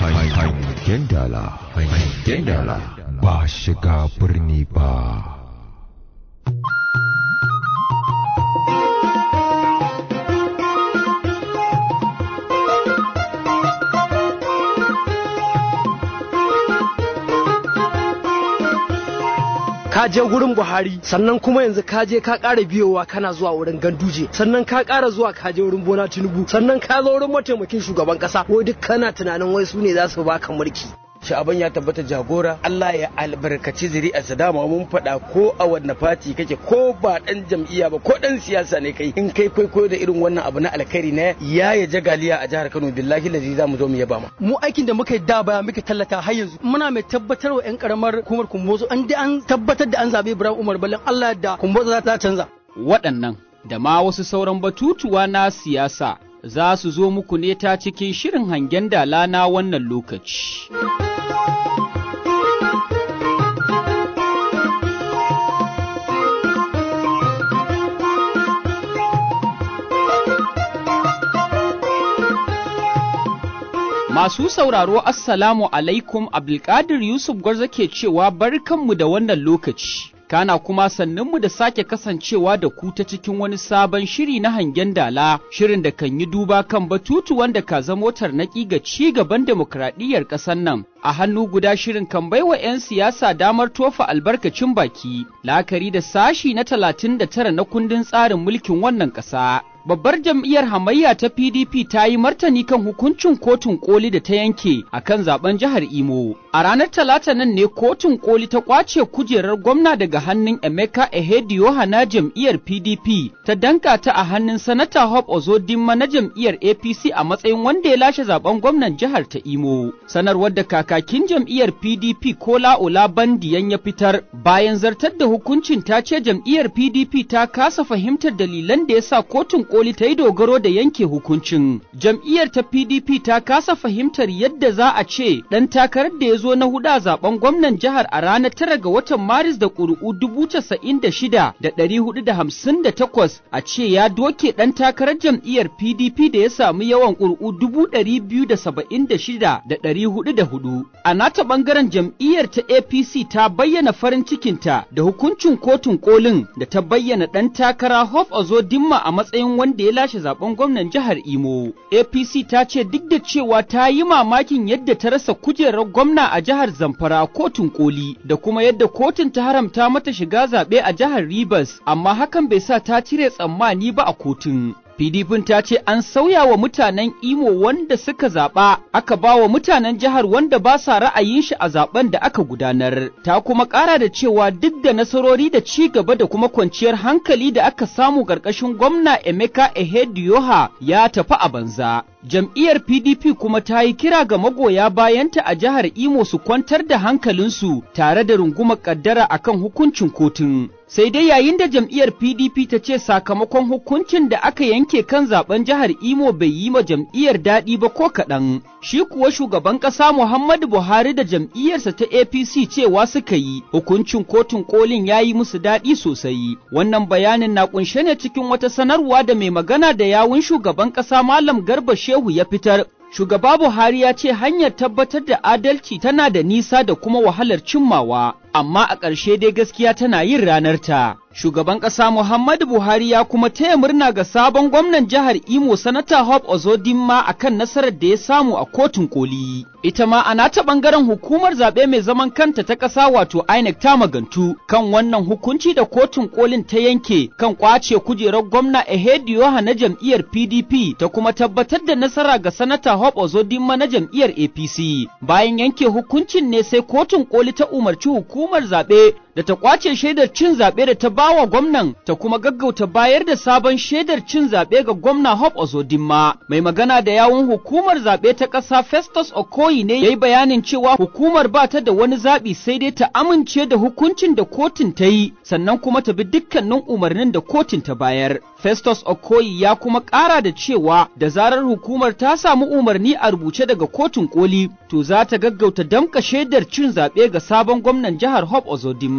hangen dala hangen dala ba shiga birni ba ka je gurin Buhari sannan kuma yanzu ka je ka ƙara biyowa kana zuwa wurin Ganduje sannan ka ƙara zuwa ka je wurin Bola Tinubu sannan ka zo wurin mataimakin shugaban ƙasa wai duk kana tunanin wai su ne za su baka mulki sha'aban ya tabbata jagora Allah ya albarkaci zuri'arsa dama mun faɗa ko a wanne fati kake ko ba ɗan jam'iyya ba ko ɗan siyasa ne kai in kai kwaikwayo da irin wannan abu na alkhairi na ya ya jagaliya a jihar Kano billahi lazi za mu zo mu yaba ma mu aikin da muka yi da baya muka tallata har yanzu muna mai tabbatar wa 'yan karamar hukumar kumbozo an da an tabbatar da an zabe Ibrahim Umar Ballan Allah da kumbozo za ta canza waɗannan da ma wasu sauran batutuwa na siyasa za su zo muku ne ta cikin shirin hangen dala na wannan lokaci. Masu sauraro Assalamu alaikum Abdulkadir Yusuf Gwarza ke cewa barkanmu da wannan lokaci. Kana kuma sannunmu da sake kasancewa da ku ta cikin wani sabon shiri na hangen dala, shirin da kan yi duba kan batutu wanda ka zamo tarnaƙi ga ci gaban demokradiyyar ƙasar nan. A hannu guda shirin kan baiwa 'yan siyasa damar tofa albarkacin baki, la'akari da sashi na talatin da tara na kundin tsarin mulkin wannan ƙasa. babbar jam'iyyar hamayya ta PDP ta yi martani kan hukuncin kotun koli da ta yanke a kan zaben jihar Imo. A ranar Talata nan ne kotun koli ta kwace kujerar gwamna daga hannun Emeka Ehedioha na jam'iyyar PDP ta danka ta a hannun Sanata Hope Ozodinma na jam'iyyar APC a matsayin wanda ya lashe zaben gwamnan jihar ta Imo. Sanarwar da kakakin jam'iyyar PDP Kola Olabandiyan ya fitar bayan zartar da hukuncin ta ce jam'iyyar PDP ta kasa fahimtar dalilan da ya sa kotun koli ta yi dogaro da yanke hukuncin. Jam'iyyar ta PDP ta kasa fahimtar yadda za a ce ɗan takarar da ya zo na hudu a zaben gwamnan jihar a ranar tara ga watan Maris da ƙuri'u dubu casa'in da shida da ɗari hudu da hamsin da takwas a ce ya doke ɗan takarar jam'iyyar PDP da ya samu yawan ƙuri'u dubu ɗari biyu da saba'in da shida da ɗari hudu da hudu. A nata ɓangaren jam'iyyar ta APC ta bayyana farin cikinta da hukuncin kotun kolin da ta bayyana ɗan takara Hope Ozodinma a matsayin wanda ya lashe zaben gwamnan jihar Imo. APC ta ce duk da cewa ta yi mamakin yadda ta rasa kujerar gwamna a jihar Zamfara kotun koli da kuma yadda kotun ta haramta mata shiga zaɓe a jihar Rivers, amma hakan bai sa ta cire tsammani ba a kotun. PDP ta ce an sauya wa mutanen Imo wanda suka zaɓa, aka ba wa mutanen jihar wanda ba sa ra'ayin shi a zaben da aka gudanar. Ta kuma ƙara da cewa duk da nasarori da ci gaba da kuma kwanciyar hankali da aka samu ƙarƙashin gwamna Emeka Ehedioha ya tafi a banza. Jam'iyyar PDP kuma ta yi kira ga magoya bayanta a jihar Imo su kwantar da hankalinsu tare da rungumar ƙaddara akan hukuncin kotun. sai dai yayin da jam'iyyar PDP ta ce sakamakon hukuncin da aka yanke kan zaben jihar Imo bai yi ma jam'iyyar daɗi ba ko kaɗan. Shi kuwa shugaban ƙasa Muhammadu Buhari da jam'iyyarsa ta APC cewa suka yi hukuncin kotun kolin ya yi musu daɗi sosai. Wannan bayanin na ƙunshe ne cikin wata sanarwa da mai magana da yawun shugaban ƙasa Malam Garba Shehu ya fitar Shugaba Buhari ya ce hanyar tabbatar da adalci tana da nisa da kuma wahalar cimmawa, amma a ƙarshe dai gaskiya tana yin ranarta. Shugaban ƙasa Muhammadu Buhari ya kuma taya murna ga sabon gwamnan jihar Imo Sanata Hope Ozodinma akan nasarar da ya samu a kotun koli. Ita ma a nata ɓangaren hukumar zaɓe mai zaman kanta ta ƙasa wato INEC ta magantu kan wannan hukunci da kotun kolin ta yanke kan ƙwace kujerar gwamna Ehedioha na jam'iyyar PDP ta kuma tabbatar da nasara ga Sanata Hope Ozodinma na jam'iyyar APC. Bayan yanke hukuncin ne sai kotun koli ta umarci hukumar zaɓe da ta kwace shaidar cin zaɓe da ta bawa gwamnan ta kuma gaggauta bayar da sabon shaidar cin zaɓe ga gwamna Hope Ozodinma. Mai magana da yawun hukumar zaɓe ta ƙasa Festus Okoyi ne ya yi bayanin cewa hukumar ba ta da wani zaɓi sai dai ta amince da hukuncin da kotun ta yi sannan kuma ta bi dukkanin umarnin da kotun ta bayar. Festus Okoyi ya kuma ƙara da cewa da zarar hukumar ta samu umarni a rubuce daga kotun koli to za ta gaggauta damƙa shaidar cin zaɓe ga sabon gwamnan jihar Hope Ozodinma.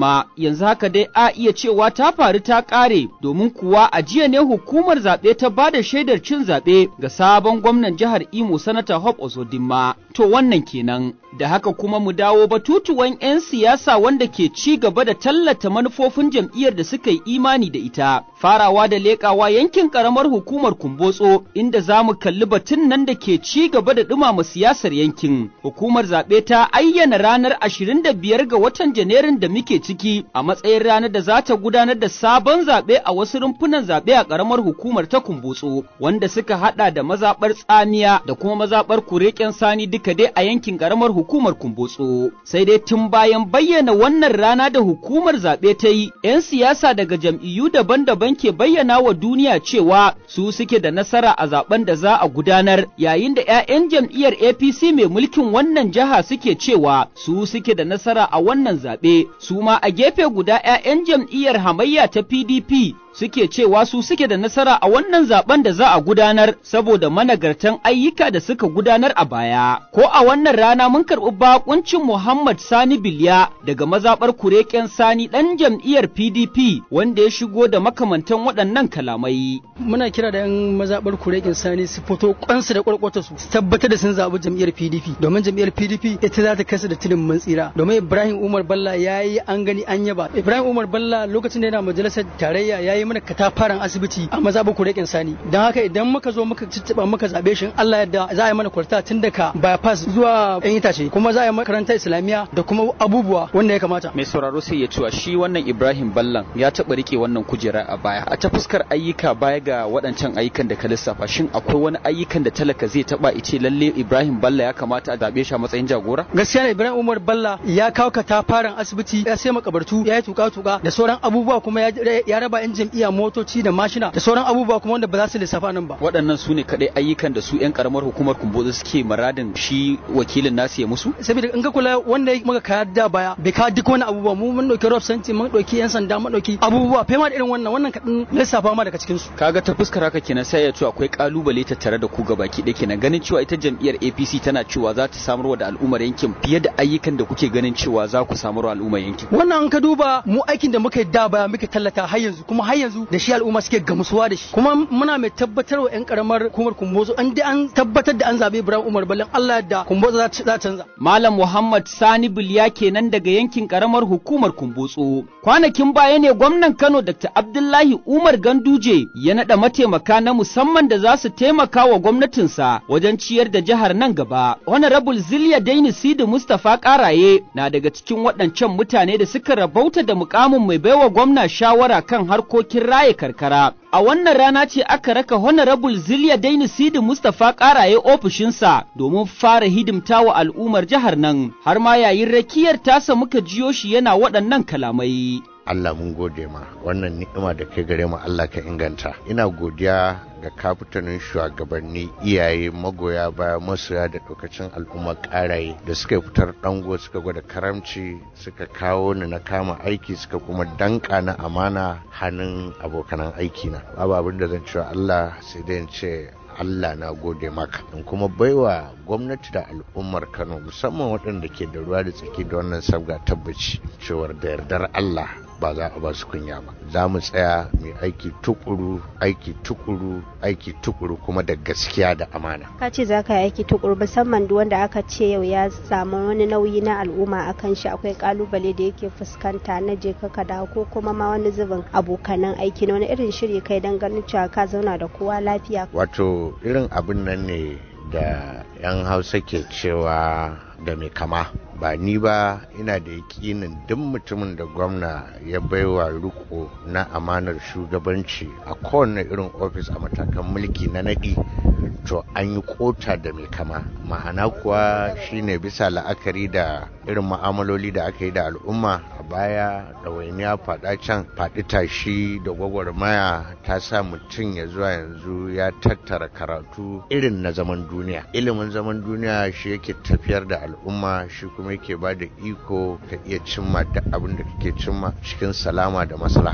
dama yanzu haka dai a iya cewa ta faru ta ƙare domin kuwa a jiya ne hukumar zaɓe ta ba da shaidar cin zaɓe ga sabon gwamnan jihar Imo sanata Hope Ozodinma. To wannan kenan. Da haka kuma mu dawo batutuwan 'yan siyasa wanda ke ci gaba da tallata manufofin jam'iyyar da suka yi imani da ita. Farawa da leƙawa yankin ƙaramar hukumar Kumbotso inda za mu kalli batun nan da ke ci gaba da ɗumama siyasar yankin. Hukumar zaɓe ta ayyana ranar 25 ga watan Janairun da muke ciki a matsayin ranar da za ta gudanar da sabon zaɓe a wasu rumfunan zaɓe a ƙaramar hukumar ta Kumbotso wanda suka haɗa da mazaɓar tsamiya da kuma mazaɓar kureken sani duka dai a yankin ƙaramar hukumar Kumbotso. Sai dai tun bayan bayyana wannan rana da hukumar zaɓe ta yi, 'yan siyasa daga jam'iyyu daban-daban ke bayyana wa duniya cewa su suke da nasara a zaben da za a gudanar, yayin da 'ya'yan jam'iyyar APC mai mulkin wannan jiha suke cewa su suke da nasara a wannan zaɓe, su ma a gefe guda 'ya'yan jam'iyyar hamayya ta PDP suke cewa su suke da nasara a wannan zaben da za a gudanar saboda managartan ayyuka da suka gudanar a baya. Ko a wannan rana mun karɓi bakuncin Muhammad Sani Bilya daga mazaɓar kureken Sani ɗan jam'iyyar PDP wanda ya shigo da makamantan waɗannan kalamai. Muna kira da 'yan mazaɓar kureken Sani su fito kwansu da kwarkwata su tabbatar da sun zaɓi jam'iyyar PDP domin jam'iyyar PDP ita za ta kasa da tudun mun tsira domin Ibrahim Umar Balla ya yi an gani an yaba. Ibrahim Umar Balla lokacin da yana majalisar tarayya ya yi mana katafaren asibiti a mazaɓar kurekin sani don haka idan muka zo muka cicciɓa muka zaɓe shi Allah yadda za a yi mana kwarta tun daga bypass zuwa yan itace kuma za a yi makarantar islamiyya da kuma abubuwa wanda ya kamata Mai sauraro sai ya cewa shi wannan Ibrahim Ballan ya taɓa rike wannan kujera a baya a ta fuskar ayyuka baya ga waɗancan ayyukan da ka lissafa shin akwai wani ayyukan da talaka zai taɓa ice lalle Ibrahim Balla ya kamata a zaɓe shi a matsayin jagora gaskiya ne Ibrahim Umar Balla ya kawo katafaren asibiti ya sai makabartu ya yi tuka-tuka da sauran abubuwa kuma ya raba yan jam'iyya motoci da mashina da sauran abubuwa kuma wanda ba za su lissafa nan ba. Waɗannan su ne kaɗai ayyukan da su 'yan ƙaramar hukumar Kumbozo suke maradin shi wakilin nasu ya musu? Saboda in ka kula wanda muka kaya da baya bai kawo duk wani abubuwa mu mun ɗauki rob santi mun ɗauki 'yan sanda mun ɗauki abubuwa fema da irin wannan wannan kaɗan lissafa ma daga cikin su. Kaga ta fuskar haka kenan sai ya ce akwai ƙalubale tattare da ku gabaki ɗaya kenan ganin cewa ita jam'iyyar APC tana cewa za ta samarwa da al'ummar yankin fiye da ayyukan da kuke ganin cewa za ku samarwa al'ummar yankin. Wannan an ka duba mu aikin da muka yi da baya muke tallata har yanzu kuma har yanzu da shi al'umma suke gamsuwa da shi kuma muna mai tabbatar wa 'yan karamar hukumar kumbozo an dai an tabbatar da an zabe Ibrahim Umar Ballan Allah da kumbozo za ta canza Malam Muhammad Sani Bilya kenan daga yankin karamar hukumar kumbotso kwanakin baya ne gwamnan Kano Dr. Abdullahi Umar Ganduje ya nada mataimaka na musamman da za su taimaka wa gwamnatinsa wajen ciyar da jihar nan gaba Honorable Zilya Daini Sidi Mustapha Karaye na daga cikin waɗancan mutane da suka rabauta da mukamin mai baiwa gwamna shawara kan harkokin raye karkara A wannan rana ce aka raka Honorable Ziliya Daini Sidi Mustapha ƙaraye ofishinsa domin fara hidimta wa al'ummar jihar nan, har ma yayin rakiyar tasa muka jiyo shi yana waɗannan kalamai. Allah mun gode ma wannan ni'ima da kai gare mu Allah ka inganta ina godiya ga kafitanin shugabanni iyaye magoya baya masoya da lokacin al'umma karaye da suka fitar dango suka gwada karamci suka kawo ni na kama aiki suka kuma danka na amana hannun abokanan aiki na babu abin da zan cewa Allah sai dai ce Allah na gode maka in kuma baiwa gwamnati da al'ummar Kano musamman waɗanda ke da ruwa da tsaki da wannan sabga tabbaci cewar da yardar Allah ba za a ba su kunya ba za mu tsaya mai aiki tukuru aiki tukuru aiki tukuru kuma da gaskiya da amana ka ce za ka yi aiki tukuru musamman duk wanda aka ce yau ya samu wani nauyi na al'umma akan shi akwai kalubale da yake fuskanta na je ka dawo ko kuma ma wani zubin abokanan aiki na wani irin shiri kai dan ganin cewa ka zauna da kowa lafiya wato irin abin nan ne da 'yan hausa ke cewa da mai kama ba ni ba ina da yakinin duk mutumin da gwamna ya baiwa riko na amanar shugabanci a kowane irin ofis a matakan mulki na naɗi to an yi kota da mai kama ma'ana kuwa shine bisa la'akari da irin ma'amaloli da aka yi da al'umma a baya ɗawainiya faɗa can faɗi tashi da gwagwarmaya ta sa mutum ya zuwa yanzu ya tattara karatu irin na zaman duniya ilimin zaman duniya shi yake tafiyar da al'umma shi kuma yake ba da iko ka iya cimma duk abin da kake cimma cikin salama da maslaha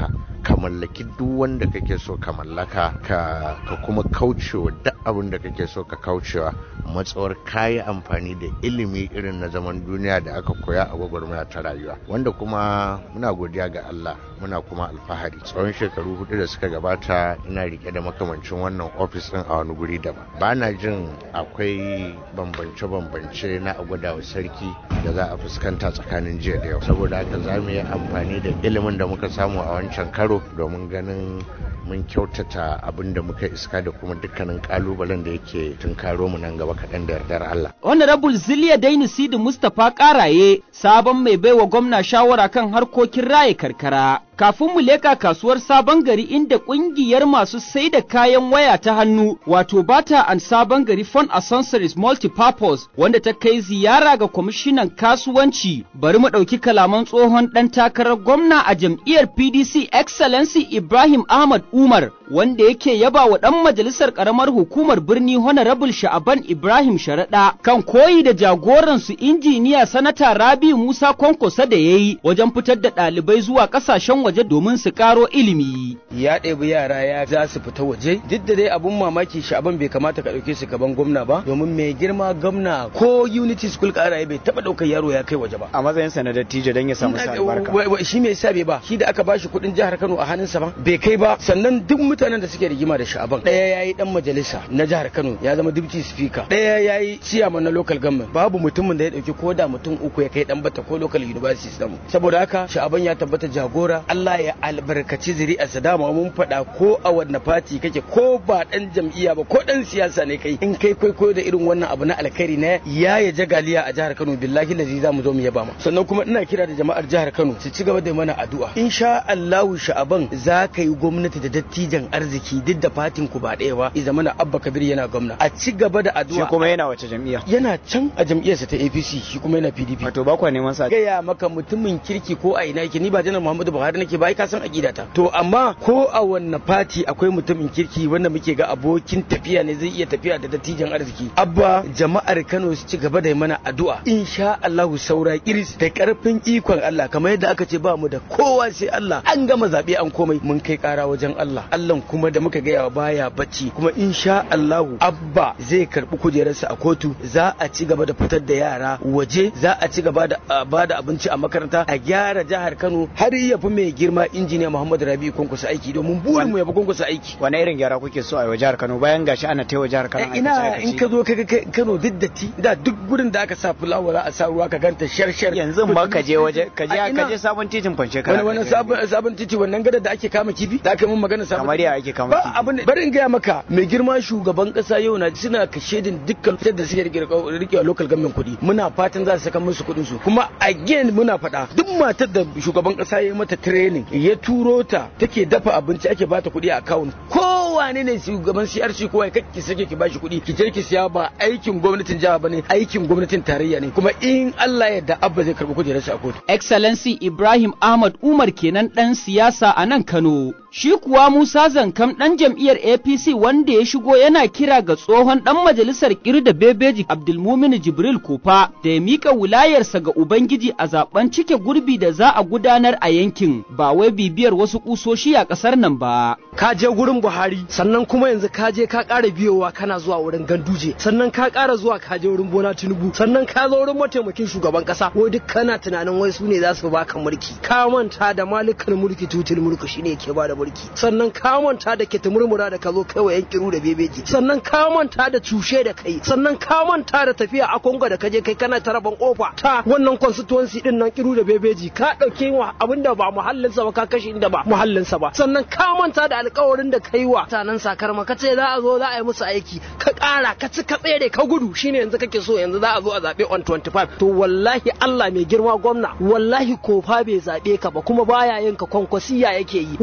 ka mallaki duk wanda kake so ka mallaka ka ka kuma kaucewa duk abin da kake so ka kaucewa matsawar kayi amfani da ilimi irin na zaman duniya da aka koya a gwagwarmaya ta rayuwa wanda kuma muna godiya ga Allah muna kuma alfahari tsawon shekaru hudu da suka gabata ina rike da makamancin wannan ofis din a wani guri daban ba na jin akwai bambance-bambance na agwadawa sarki da za a fuskanta tsakanin jiya da yau saboda haka za mu yi amfani da ilimin da muka samu a wancan karo domin ganin mun kyautata abin da muka iska da kuma dukkanin kalubalen da yake tunkaro mu nan gaba kaɗan da yardar Allah. Honorable Ziliya Daini Sidi Mustapha Karaye sabon mai baiwa gwamna shawara kan harkokin raye karkara. Kafin mu leka kasuwar sabon gari inda ƙungiyar masu sai da kayan waya ta hannu wato bata an sabon gari Phone Accessories Multipurpose wanda ta kai ziyara ga kwamishinan kasuwanci bari mu ɗauki kalaman tsohon ɗan takarar gwamna a jam'iyyar PDC Excellency Ibrahim Ahmad Umar wanda yake yaba wa ɗan majalisar ƙaramar hukumar birni Honorable Sha'aban Ibrahim Sharaɗa kan koyi da jagoransu injiniya sanata Rabi Musa Kwankwasa da ya yi wajen fitar da ɗalibai zuwa ƙasashen waje domin su ƙaro ilimi. Ya ɗebi yara ya za su fita waje duk da dai abun mamaki Sha'aban bai kamata ka ɗauke su gaban gwamna ba domin mai girma gwamna ko Unity School ƙara bai taɓa ɗaukar yaro ya kai waje ba. A matsayin sa na dattijo don ya samu sa albarka. Shi me yasa bai ba shi da aka bashi kuɗin jihar Kano a hannunsa ba bai kai ba sannan duk mutanen da suke rigima da sha'aban ɗaya ya yi ɗan majalisa na jihar kano ya zama deputy speaker ɗaya ya yi ciyaman na local government babu mutumin da ya ɗauki ko da mutum uku ya kai ɗan bata ko local university samu saboda haka sha'aban ya tabbata jagora Allah ya albarkaci zuri'arsa dama mun faɗa ko a wanne fati kake ko ba ɗan jam'iyya ba ko ɗan siyasa ne kai in kai kwaikwayo da irin wannan abu na alkhairi na ya ya jagaliya a jihar Kano billahi lazi za mu zo mu yaba ma sannan kuma ina kira da jama'ar jihar Kano su ci gaba da mana addu'a insha Allahu sha'aban za ka yi gwamnati da dattijan arziki duk da fatin ku ba ɗaya ba i zamana abba kabir yana gwamna a ci gaba da addu'a Shi kuma yana wace jam'iyya? yana can a jam'iyyarsa ta APC shi kuma yana PDP Wato ba kwa neman sa. gaya maka mutumin kirki ko a ina yake ni ba janar Muhammadu Buhari nake ba ai ka san aqidata to amma ko a wanne fati akwai mutumin kirki wanda muke ga abokin tafiya ne zai iya tafiya da dattijan arziki abba jama'ar Kano su ci gaba da yi mana addu'a insha Allah saura iris da karfin ikon Allah kamar yadda aka ce ba mu da kowa sai Allah an gama zabe an komai mun kai kara wajen Allah Allah kuma da muka gaya baya bacci kuma insha Allahu abba zai karbi kujerarsa a kotu za a ci gaba da fitar da yara waje za a ci gaba da a bada abinci a makaranta a gyara jihar Kano har ya fi mai girma injiniya Muhammad Rabi kunkusa aiki domin burin mu ya fi kunkusa aiki Wane irin gyara kuke so a yi wa jihar Kano bayan gashi ana taiwa jihar Kano Eh, ina in ka zo ka ga Kano duk datti da duk gurin da aka sa fulawa za a sa ruwa ka ganta shar shar yanzu ma ka je waje ka je A ina? ka je sabon titin fanshe wani wani sabon sabon titi wannan gadar da ake kama kifi da aka yi mun magana sabon Kamar titi. ya ake kama ba kifi? abin bari in gaya maka mai girma shugaban kasa yau na suna kashe din dukkan fitar da suke rike rike local government kuɗi muna fatan za su saka musu kuɗin su kuma again muna faɗa duk matar da shugaban kasa ya yi mata training ya turo ta take dafa abinci ake bata kuɗi a account kowane ne shugaban CRC ko ya kake sake ki bashi kuɗi ki je ki siya ba aikin gwamnatin jiha bane aikin gwamnatin tarayya ne kuma in Allah ya yarda abba zai karɓi kujerarsa a kotu Excellency Ibrahim Ahmad Umar kenan ɗan siyasa a nan Kano. Shi kuwa Musa Zankam ɗan jam'iyyar APC wanda ya shigo yana kira ga tsohon ɗan majalisar Kirda Bebeji Abdulmumin Jibril Kofa da ya miƙa wilayarsa ga Ubangiji a zaben cike gurbi da za a gudanar a yankin ba wai bibiyar wasu ƙusoshi a ƙasar nan ba. ka je gurin Buhari sannan kuma yanzu ka je ka ƙara biyowa kana zuwa wurin Ganduje sannan ka ƙara zuwa ka je wurin Bola Tinubu sannan ka zo wurin mataimakin shugaban ƙasa wai duk kana tunanin wai su ne za su baka mulki ka manta da malikan mulki tutul mulki shine yake ba da mulki sannan ka manta da ke murmura da ka zo kai wa yan kiru da bebeji sannan ka manta da cushe da kai sannan ka manta da tafiya a Kongo da ka je kai kana taraban kofa ta wannan constituency din nan kiru da bebeji ka dauke wa abinda ba muhallinsa ba ka kashe inda ba muhallinsa ba sannan ka manta da alkawarin da kai wa tanan sakarma ka ce za a zo za a yi musu aiki ka ƙara ka ci ka tsere ka gudu shine yanzu kake so yanzu za a zo a zaɓe on 25 to wallahi Allah mai girma gwamna wallahi kofa bai zaɓe ka ba kuma baya yin ka kwankwasiya yake yi wannan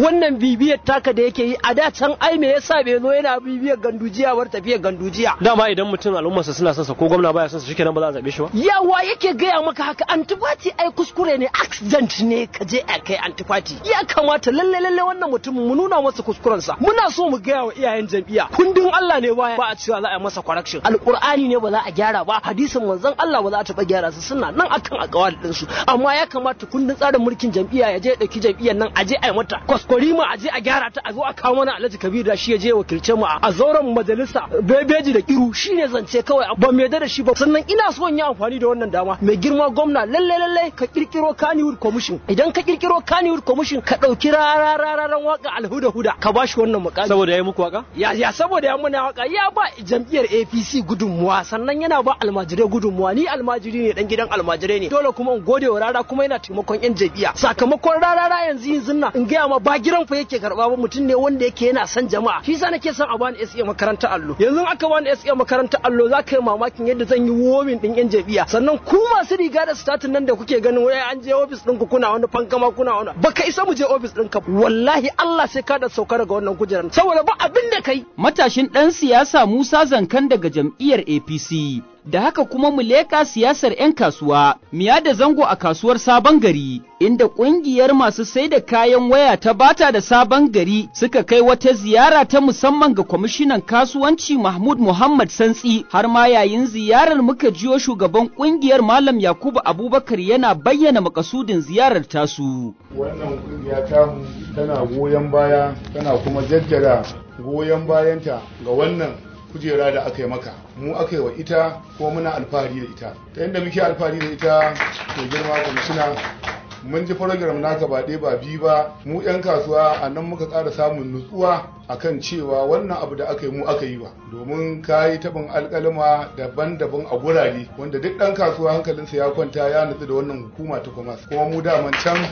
bibiyar taka da yake yi a da can ai me yasa bai zo yana bibiyar gandujiya bar tafiyar gandujiya dama idan mutum al'ummarsa suna son sa ko gwamna baya son sa shikenan ba za a zabe shi ba yawa yake gaya maka haka antifati ai kuskure ne accident ne ka je a kai antifati ya kamata lalle lalle wannan mutum mu nuna masa kuskurensa muna so mu gaya wa iyayen jam'iyya kundin Allah ne baya ba a cewa za a yi masa correction alqur'ani ne ba za a gyara ba hadisin manzon Allah ba za a taɓa gyara su suna nan akan akawal din su amma ya kamata kundin tsarin mulkin jam'iyya ya je ya dauki jam'iyyar nan a je a yi mata kwaskwarima a je a gyara ta a zo a kawo mana Alhaji Kabir da shi ya je wakilce mu a zauren majalisa bebeji da kiru shine zance kawai ba mai da shi ba sannan ina so in yi amfani da wannan dama mai girma gwamna lalle lalle ka kirkiro Kannywood Commission idan ka kirkiro Kannywood Commission ka dauki rarararan waka alhuda huda ka bashi wannan mukami saboda yayi muku waka ya ya saboda ya muna waka ya ba jam'iyyar APC gudunmuwa sannan yana ba almajirai gudunmuwa ni almajiri ne dan gidan almajirai ne dole kuma in gode wa rara kuma yana taimakon yan jam'iyya sakamakon rarara yanzu yanzu nan in gaya ma ba giran fa yake karba ba mutum ne wanda yake yana son jama'a shi yasa nake son a bani SA makarantar allo yanzu aka bani SA makarantar allo za ka yi mamakin yadda zan yi womin din yan jam'iyya sannan ku masu riga da statin nan da kuke ganin wai an je office ɗinku kuna wani fankama kuna wani baka isa mu je office ɗinka wallahi Allah sai ka da sauka daga wannan kujerar saboda ba abin da kai matashin ɗan siyasa Musa Zankan daga jam'iyyar APC da haka kuma mu leƙa siyasar 'yan kasuwa, miya da zango a kasuwar sabon gari, inda ƙungiyar masu sai da kayan waya ta bata da sabon gari suka kai wata ziyara ta musamman ga kwamishinan kasuwanci Mahmud Muhammad Santsi, har ma yayin ziyarar muka jiyo shugaban ƙungiyar Malam Yakubu Abubakar yana bayyana makasudin ziyarar tasu. Wannan ƙungiya tamu tana goyon baya, tana kuma jaddada goyon bayanta ga wannan kujera da aka yi maka mu aka yi wa ita ko muna alfahari da ita ta yadda muke alfahari da ita mai girma kwamishina mun ji program naka ba ɗaya ba biyu ba mu 'yan kasuwa a nan muka ƙara samun nutsuwa akan cewa wannan abu da aka yi mu aka yi wa domin ka yi taɓin alƙalima daban-daban a gurare wanda duk ɗan kasuwa hankalinsa ya kwanta ya nutsu da wannan hukuma ta kuma kuma mu daman can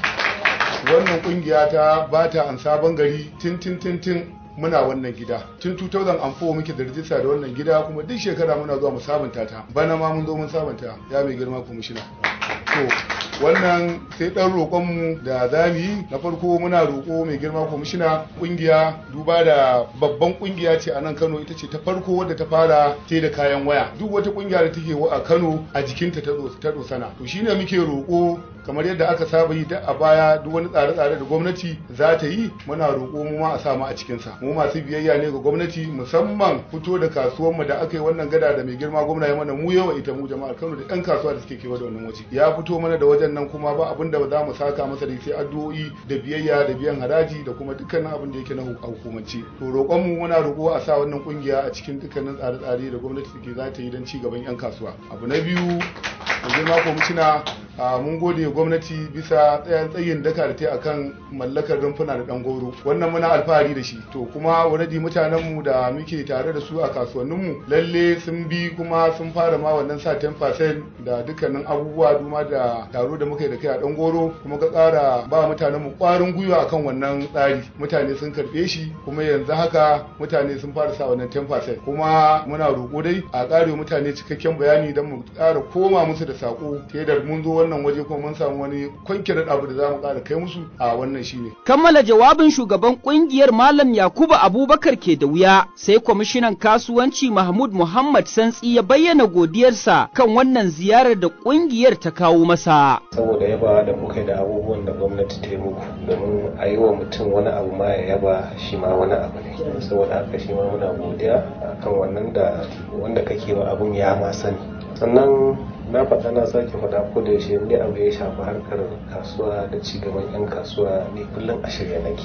wannan ƙungiya ta ba ta an sabon gari tin tin tin tin muna wannan gida tun 2004 muke da rijista da wannan gida kuma duk shekara muna zuwa mu sabunta ta bana ma mun zo mun sabunta ya mai girma kwamishina to wannan sai dan roƙonmu da za mu yi na farko muna roƙo mai girma kwamishina ƙungiya duba da babban ƙungiya ce a nan kano ita ce ta farko wadda ta fara te da kayan waya duk wata ƙungiya da take a kano a jikinta ta dosana to shine muke roƙo kamar yadda aka saba yi a baya duk wani tsare-tsare da gwamnati za ta yi muna roƙo mu ma a sa mu a cikinsa mu masu biyayya ne ga gwamnati musamman fito da kasuwanmu da aka yi wannan gada da mai girma gwamna ya mana mu yawa ita mu jama'ar kano da 'yan kasuwa da suke kewa da wannan waje ya fito mana da wajen nan kuma ba abin da za mu saka masa da sai addu'o'i da biyayya da biyan haraji da kuma dukkanin abin da yake na hukumance to roƙon mu muna roƙo a sa wannan kungiya a cikin dukkanin tsare-tsare da gwamnati take za ta yi don ci gaban 'yan kasuwa abu na biyu mai girma kwamishina mun gode gwamnati bisa tsayan tsayin daka da ta akan mallakar rumfuna da dan goro wannan muna alfahari da shi to kuma already mutanen mu da muke tare da su a kasuwannin mu lalle sun bi kuma sun fara ma wannan sa 10% da dukkanin abubuwa duma da taro da muka yi da kai a dan goro kuma ga tsara ba mutanen mu kwarin gwiwa akan wannan tsari mutane sun karbe shi kuma yanzu haka mutane sun fara sa wannan 10% kuma muna roƙo dai a ƙare mutane cikakken bayani don mu ƙara koma musu da sako ta da mun zo wannan waje kuma mun samu wani kwankirar abu da za mu ƙara kai musu a wannan shine. Kammala jawabin shugaban kungiyar Malam Yakubu Abubakar ke da wuya sai kwamishinan kasuwanci Mahmud Muhammad Santsi ya bayyana godiyarsa kan wannan ziyarar da kungiyar ta kawo masa. Saboda yaba da kuka da abubuwan da gwamnati ta yi muku domin a yi wa mutum wani abu ma ya yaba shi ma wani abu ne. Saboda haka shi ma muna godiya kan wannan da wanda kake wa abun ya ma sani. Sannan na faɗa na sake faɗa ko da yaushe inda abu ya shafi harkar kasuwa da cigaban 'yan kasuwa ne kullum a shirya nake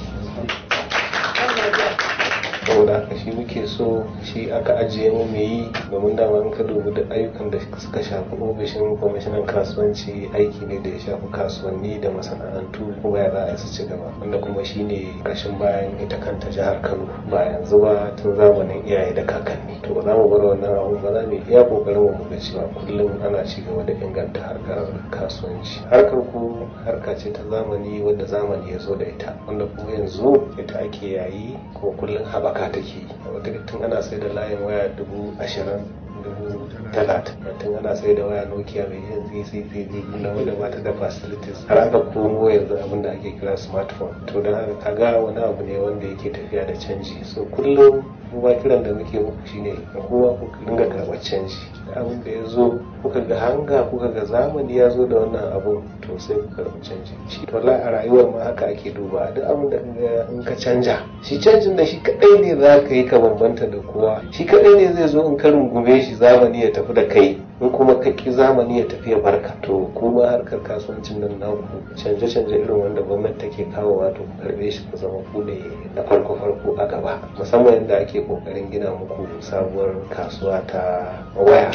saboda haka shi muke so shi aka ajiye mu mai yi domin dama in ka dubi da ayyukan da suka shafi ofishin kwamishinan kasuwanci aiki ne da ya shafi kasuwanni da masana'antu kuma ya za a su ci gaba wanda kuma shi ne ƙarshen bayan ita kanta jihar kano ba yanzu ba tun zamanin iyaye da kakanni to ba za mu bar wannan abu ba za mu iya kokarin mu ga cewa kullum ana ci gaba da inganta harkar kasuwanci harkar ku harka ce ta zamani wadda zamani ya zo da ita wanda kuma yanzu ita ake yayi ko kullum haɓaka take wata tun ana sai da layin waya dubu ashirin dubu dala tun ana sai da waya nokia mai yin cctv na wanda ba ta da facilities har aka komo yanzu abin da ake kira smartphone to don haka kaga wani abu ne wanda yake tafiya da canji so kullum kuma kiran da muke muku shine kowa ku dinga karɓar canji da abin da ya zo kuka ga hanga kuka ga zamani ya zo da wannan abun to sai ku karɓi canji shi to a rayuwar ma haka ake duba duk abin da in ka canja shi canjin da shi kadai ne za ka yi ka bambanta da kowa shi kadai ne zai zo in ka rungume shi zamani ya tafi da kai in kuma ka ki zamani ya tafi ya barka to kuma harkar kasuwancin nan naku canje-canje irin wanda gwamnati take kawo wato ku karbe shi ku zama ku ne na farko-farko a gaba musamman yadda ake kokarin gina muku sabuwar kasuwa ta waya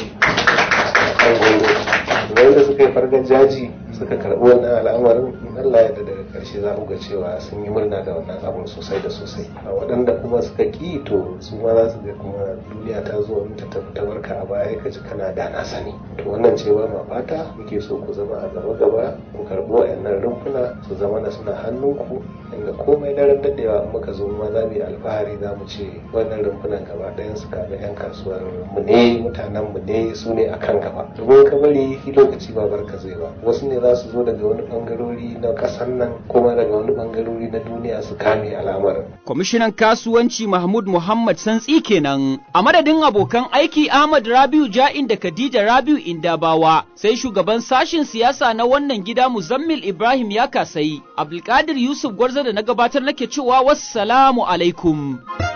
wanda suka yi fargar jaji suka karɓi wannan al'amarin Allah ya daga karshe za ku ga cewa sun yi murna da wannan abun sosai da sosai a waɗanda kuma suka ƙi to su ma za su ga kuma duniya ta zo ta tafi ta barka a baya ka ji kana da na sani to wannan cewa ma fata muke so ku zama a gaba gaba ku karɓi wayannan rumfuna su zama na suna hannunku inda komai daren daɗewa in muka zo ma za mu yi alfahari za mu ce wannan rumfunan gaba ɗayan su kaga 'yan kasuwar mu ne mutanen mu ne su ne akan gaba domin ka bari lokaci ba barka zai ba wasu ne za su zo daga wani bangarori na ƙasar nan kuma daga wani bangarori na duniya su kame al'amarin. Kwamishinan kasuwanci Mahmud Muhammad Santsi kenan a madadin abokan aiki Ahmad Rabiu Ja'in da Khadija Rabiu Indabawa sai shugaban sashin siyasa na wannan gida Muzammil Ibrahim ya kasayi Abdulkadir Yusuf Gwarza da na gabatar nake cewa wassalamu alaikum.